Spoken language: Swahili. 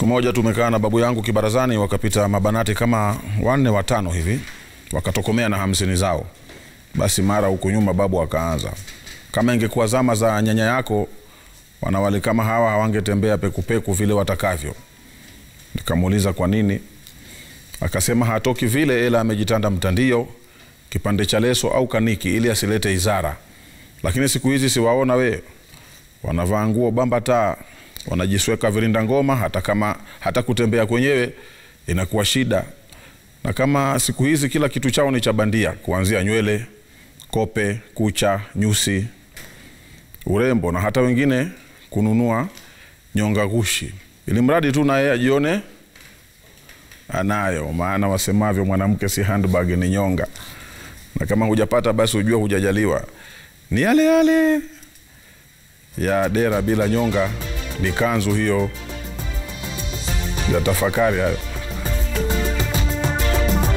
Siku moja tumekaa na babu yangu kibarazani, wakapita mabanati kama wanne watano hivi, wakatokomea na hamsini zao. Basi mara huku nyuma babu akaanza, kama ingekuwa zama za nyanya yako, wanawali kama hawa hawangetembea pekupeku vile watakavyo. Nikamuuliza kwa nini, akasema hatoki vile, ila amejitanda mtandio, kipande cha leso au kaniki, ili asilete izara. Lakini siku hizi siwaona we, wanavaa nguo bamba taa wanajisweka virinda ngoma, hata kama hata kutembea kwenyewe inakuwa shida. Na kama siku hizi kila kitu chao ni cha bandia, kuanzia nywele, kope, kucha, nyusi, urembo na hata wengine kununua nyonga gushi, ili mradi tu na yeye ajione anayo. Maana wasemavyo mwanamke si handbag, ni nyonga, na kama hujapata basi ujue hujajaliwa. Ni yale yale ya dera bila nyonga ni kanzu hiyo ya tafakari hayo.